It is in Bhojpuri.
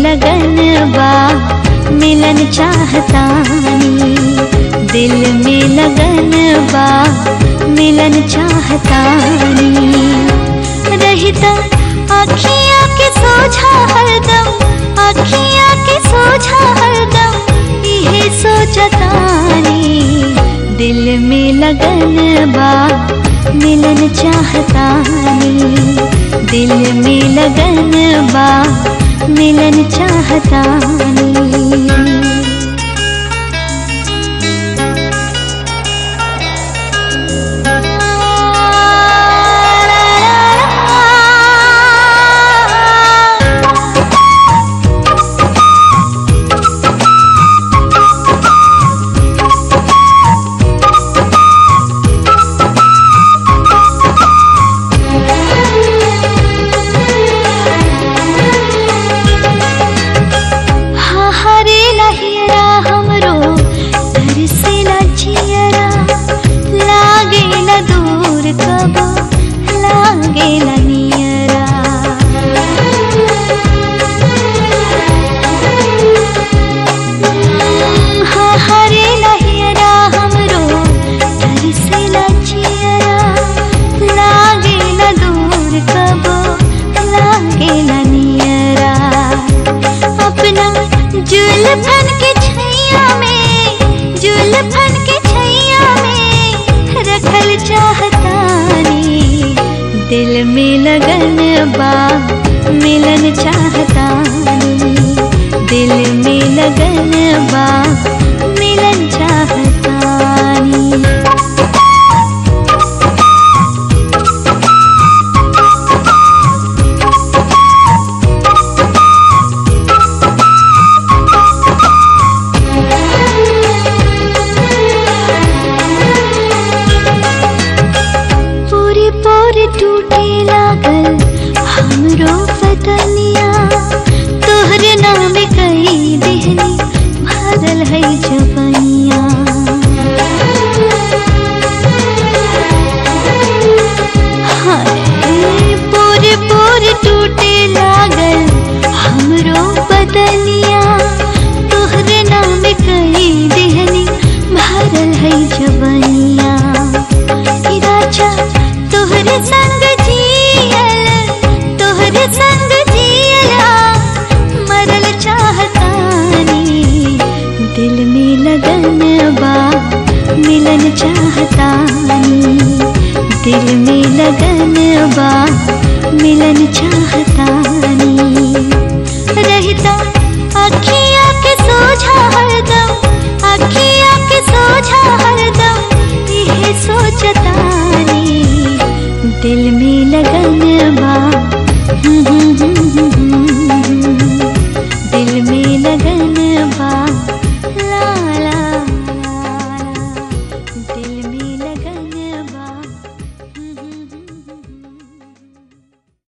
लगन बा मिलन चाहतानी दिल में लगन बा मिलन चाहतानी रहता अखियाँ के सोझा हरदम अखियाँ के सोझा हरदम इहे सोचतानी दिल में लगन बा मिलन चाहतानी दिल में लगन बा मिलन चाहतानी हाँ हरे लहिरा हमरो घर से लचियरा लागे न दूर कब लागे न नियरा हाँ हरे लहिरा हमरो घर से लचियरा लागे न दूर कब लागे न नियरा अपना जुल्फन के छैया में जुल्फन के छैया में रखल चाहतानी दिल में लगन बा मिलन चाहतानी दिल में लगन बा मिलन चाहतानी पूरी पूरी टूटे लागल हमरो बदनिया तोहरे नाम कई देहनी भरल है जवनिया हाय पूरी पूरी टूटे लागल हमरो बदनिया तोहरे नाम कई देहनी भरल है जवनिया कि राजा तोहरे संग जियल तोहरे संग जियला मरल चाहतानी दिल में लगन बा मिलन चाहतानी दिल में लगन बा मिलन चाहतानी रहता अखियाँ के सोझा हरदम अखियाँ के सोझा हरदम इहे सोचतानी दिल में लगन बा